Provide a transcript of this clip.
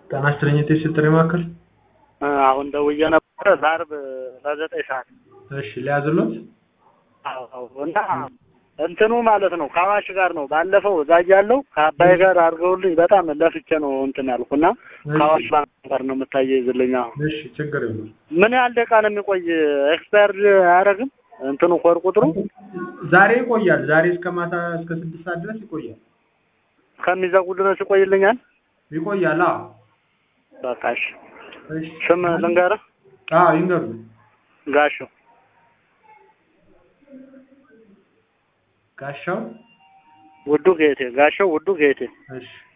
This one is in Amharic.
ጤና ይስጥልኝ የቴስት ጥሪ ማዕከል። አሁን ደውዬ ነበረ ለአርብ ለዘጠኝ ሰዓት እሺ ሊያዝሎት አዎ እና እንትኑ ማለት ነው ከአዋሽ ጋር ነው። ባለፈው እዛ እያለሁ ከአባይ ጋር አድርገውልኝ በጣም ለፍቼ ነው እንትን ያልኩና ከአዋሽ ባንክ ጋር ነው የምታያይዝልኝ። አሁን እሺ ችግር የለም። ምን ያህል ደቂቃ ነው የሚቆይ? ኤክስፓየርድ አያደርግም እንትኑ ኮድ ቁጥሩ ዛሬ ይቆያል። ዛሬ እስከ ማታ እስከ ስድስት ሰዓት ድረስ ይቆያል። ከሚዘጉ ድረስ ይቆይልኛል። ይቆያል። አዎ በቃ እሺ። እሺ። ስም ልንገርህ? አዎ ይንገሩ። ጋሻው ጋሻው ውዱ ጌቴ። ጋሻው ውዱ ጌቴ። እሺ